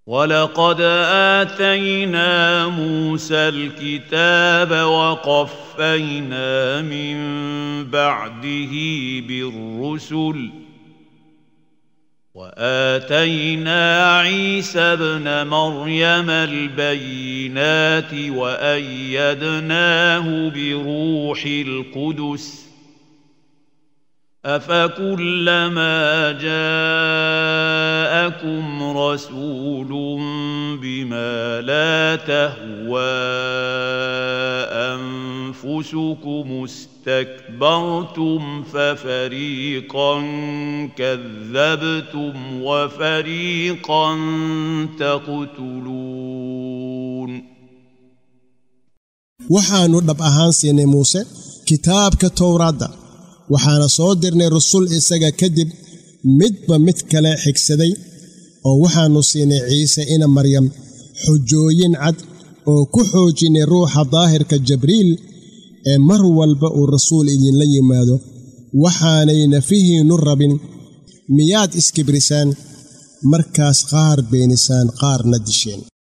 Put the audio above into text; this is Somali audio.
ولقد آتينا موسى الكتاب وقفينا من بعده بالرسل وآتينا عيسى ابن مريم البينات وأيدناه بروح القدس أفكلما جاءكم رسول بما لا تهوى أنفسكم استكبرتم ففريقا كذبتم وفريقا تقتلون waxaannu dhab ahaan siinay muuse kitaabka towraadda waxaana soo dirnay rasul isaga kadib midba mid kale xigsaday oo waxaannu siinay ciise ina maryam xujooyin cad oo ku xoojinay ruuxa daahirka jibriil ee mar walba uu rasuul idinla yimaado waxaanay nafihiinnu rabin miyaad iskibrisaan markaas qaar beenisaan qaarna disheen